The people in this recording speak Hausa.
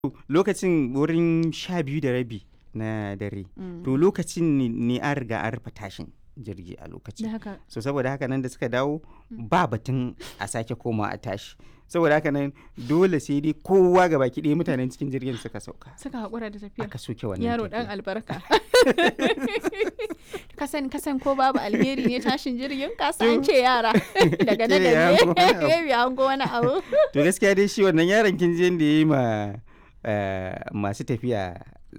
lokacin wurin sha biyu da rabi na dare to lokacin ne- ne an riga an rufe tashin jirgi a da lokacin haka so saboda haka nan da suka dawo ba batun a sake koma a tashi saboda haka nan dole sai dai kowa ga baki ɗaya mutanen cikin jirgin suka sauka suka haƙura da tafiya aka soke wannan yaro dan tafiya. albarka kasan kasan ko babu alheri ne tashin jirgin kasa an ce yara daga na Ce ya da hango wani abu. ne an go wani abu to gaskiya dai shi wannan yaron kin je da ya yi ma eh, masu tafiya